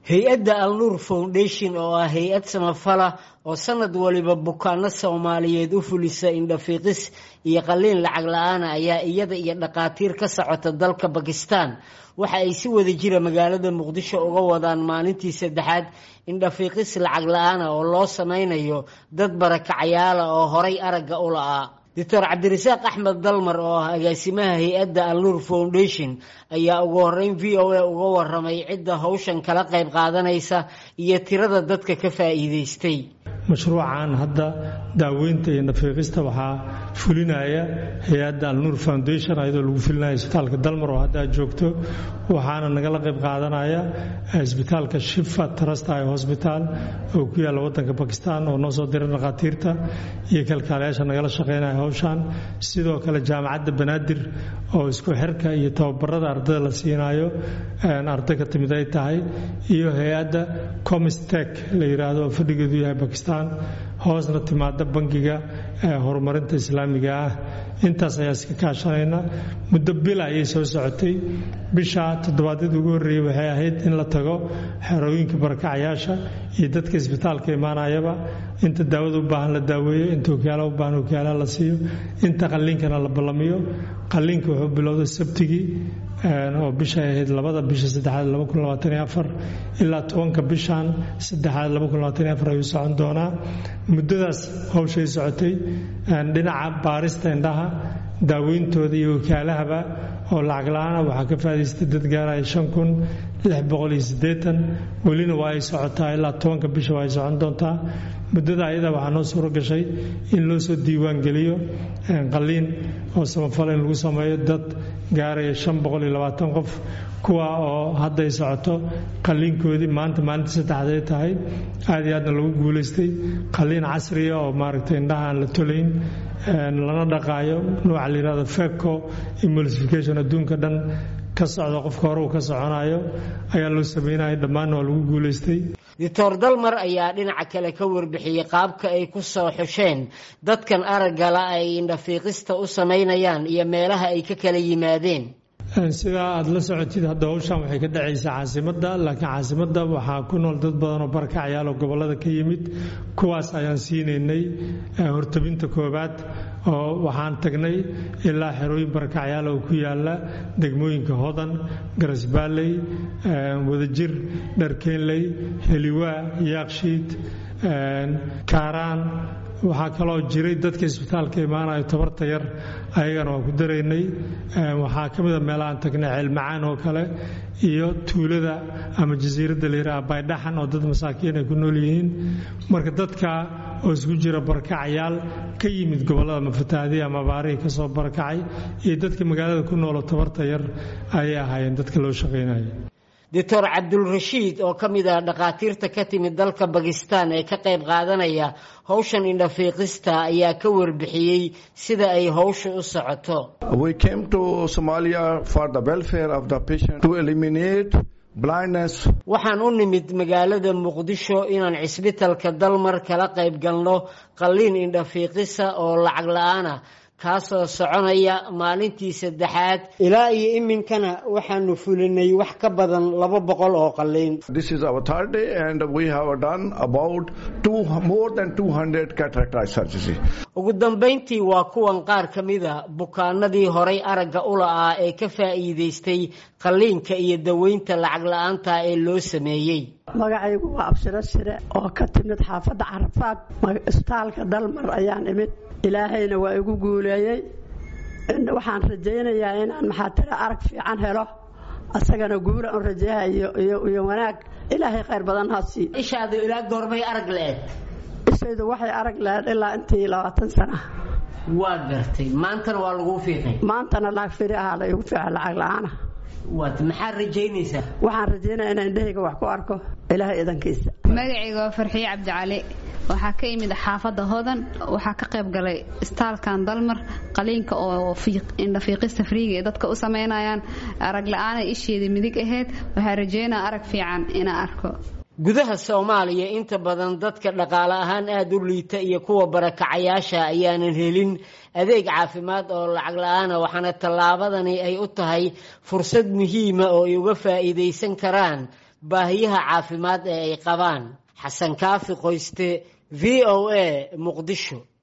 hay-adda alnuur foundation oo ah hay-ad samafala oo sanad waliba bukaano soomaaliyeed u fulisa indhafiiqis iyo qalliin lacag la-aana ayaa iyada iyo dhakhaatiir ka socota dalka bakistan waxa ay si wada jira magaalada muqdisho uga wadaan maalintii saddexaad indhafiiqis lacag la-aana oo loo sameynayo dad barakacayaala oo horay aragga u la-aa doctor cabdirasaaq axmed dalmar oo ah agaasimaha hay-adda alnuur foundation ayaa ugu horeyn v o a uga waramay cidda hawshan kala qayb qaadanaysa iyo tirada dadka ka faa'iideystay mashruucan hadda daaweynta iyo nafiiqista waxaa fulinaya hay-adda alnuur foundation ayadoo lagu fulinaya isbitaalka dalmar oo hadda joogto waxaana nagala qayb qaadanaya isbitaalka shifa trust i hosbital oo ku yaalla wadanka bakistan oo noo soo diray dhakhaatiirta iyo kalkaalayaasha nagala shaqeynaya hawshan sidoo kale jaamacadda banaadir oo isku xirka iyo tababarada ardada la siinayo arday ka timid ay tahay iyo hay-adda comistek la yiraahdo oo fadhigeedu yahay bakistan hoosna timaada bangiga horumarinta islaamiga ah intaas ayaa iska kaashanayna muddo bil ayay soo socotay bisha toddobaadyada ugu horreeyey waxay ahayd in la tago xerooyinka barakacayaasha iyo dadka isbitaalka imaanayaba inta daawada u baahan la daaweeyo inta okyaala u baahan okyaalaha la siiyo inta qalliinkana la ballamiyo qalliinka wuxuu bilowday sabtigii oo bishay ahayd labada bisha saddexaad ilaa tobanka bishan saddexaad ayuu socon doonaa muddadaas hawshay socotay dhinaca baarista indhaha daaweyntooda iyo wakaalahaba oo lacag la-aana waxaa ka faadaystay dad gaaraya shan kun lix boqol iyo siddeetan welina waa ay socotaa ilaa tobanka bisha waa ay socon doontaa muddada ayada waxaa noo suuro gashay in loo soo diiwaan geliyo qalliin oo samafal in lagu sameeyo dad gaaraya shan boqol iyo labaatan qof kuwa oo hadday socoto qalliinkoodii maanta maalinta saddexday tahay aad iyo aadna lagu guulaystay qalliin casriya oo maaragtay indhaha aan la tolayn lana dhaqaayo nooca la yihahdo feco emulsification adduunka dhan ka socda qofka hore uu ka soconayo ayaa loo sameynaya dhammaanna waa lagu guulaystay doctor dalmar ayaa dhinaca kale ka warbixiyey qaabka ay ku soo xusheen dadkan araggala ay indhafiiqista u samaynayaan iyo meelaha ay ka kala yimaadeen sidaa aada la socotid hadda hawshan waxay ka dhacaysaa caasimadda laakiin caasimadda waxaa ku nool dad badan oo barakacayaal oo gobollada ka yimid kuwaas ayaan siinaynay hortabinta koowaad oo waxaan tagnay ilaa xerooyin barakacyaal oo ku yaala degmooyinka hodan garasbaalley wadajir dharkeenley heliwaa yaaqshiid kaaraan waxaa kaloo jiray dadka isbitaalka imaanayo tabarta yar ayagana waa ku daraynay waxaa ka mida meelahaan tagnay ceelmacaan oo kale iyo tuulada ama jasiiradda layidhaha baydhaxan oo dad masaakiin ay ku nool yihiin marka dadka oo isku jira barakacayaal ka yimid gobollada mafataahdihi ama abaarihii ka soo barakacay iyo dadka magaalada ku nooloo tabarta yar ayay ahaayeen dadka loo shaqaynaya doctor cabdulrashiid oo ka mid ah dhakhaatiirta ka timid dalka bakistan ee ka qayb qaadanaya howshan indhafiiqista ayaa ka warbixiyey sida ay howsha u socoto waxaan u nimid magaalada muqdisho inaan cisbitalka dalmar kala qayb galno qalliin indhafiiqisa oo lacag la-aana kaasoo soconaya maalintii saddexaad ilaa iyo iminkana waxaanu fulinay wax ka badan laba boqol oo qalliin ugu dambayntii waa kuwan qaar ka mida bukaanadii horay aragga u la-aa ee ka faa'iidaystay qalliinka iyo daweynta lacag la-aanta ee loo sameeyey magacaygu waa abshiro shire oo ka timid xaafadda carafaad isbitaalka dalmar ayaan imid ilaahayna waa igu guuleeyey waxaan rajaynayaa inaan maxaatira arag fiican helo asagana guula un rajayaha iyo wanaag ilaahay khayr badan ha sii ishaadu ilaa goorbay arag le-ed ishaydu waxay arag lahayd ilaa intii labaatan sana waa gartay maantana waa laguu fiiqay maantana lacag firi ahaa la igu fiica lacag la-aana waad maxaad rajaynaysaa waxaan rajaynaya inaan indhahayga wax ku arko ilaahay idankiisa magacayga waa farxiye cabdicali waxaa ka imid xaafadda hodan waxaa ka qayb galay istaalkan dalmar qaliinka oo indhafiiqista friiga ee dadka u samaynayaan arag la-aanay isheedii midig ahayd waxaa rajaynaa arag fiican inaan arko gudaha soomaaliya inta badan dadka dhaqaale ahaan aada u liita iyo kuwa barakacayaasha ayaanan helin adeeg caafimaad oo lacag la-aana waxaana tallaabadani ay u tahay fursad muhiima oo ay uga faa'iidaysan karaan baahiyaha caafimaad ee ay qabaan xasan kaafi qoyste v o a muqdisho